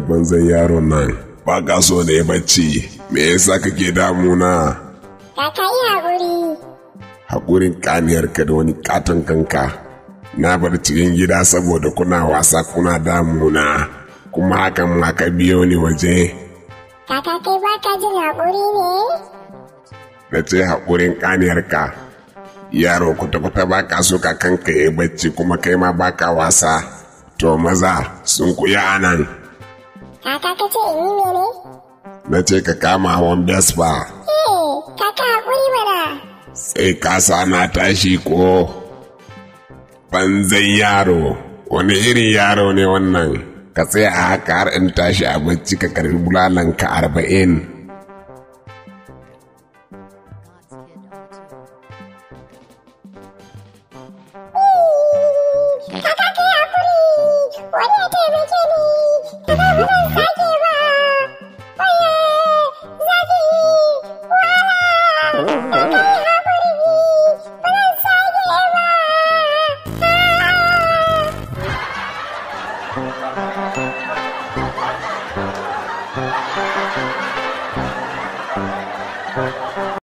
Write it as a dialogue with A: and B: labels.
A: banzan yaron nan ba ka so ne bacci me yasa kake damuna
B: Kaka yi haƙuri.
A: haƙurin kaniyarka da wani katon kanka na bar cikin gida saboda kuna wasa kuna damuna kuma hakan ma ka biyo ni waje
B: Kaka kai ba ka jin haƙuri ne?
A: na ce haƙurin kaniyarka yaro kwata-kwata ba ka so ka kanka ya bacci kuma kai ma ba ka wasa to maza sun kuya anan
B: Kaka ka ce in yi mene?
A: na ce ka kama hawan vespa
B: Eh, kaka haƙuri mana.
A: sai ka sa na tashi ko banzan yaro wani irin yaro ne wannan ka tsaya a haka har in tashi a bacci ka karbi bulalanka arba'in
B: Kaka kai haƙuri. Wani ya taimake ni. Kaka ba zan sake ba. Oye, zafi. Wahala. Kaka yi haƙuri. Ba zan sake ba. Ah.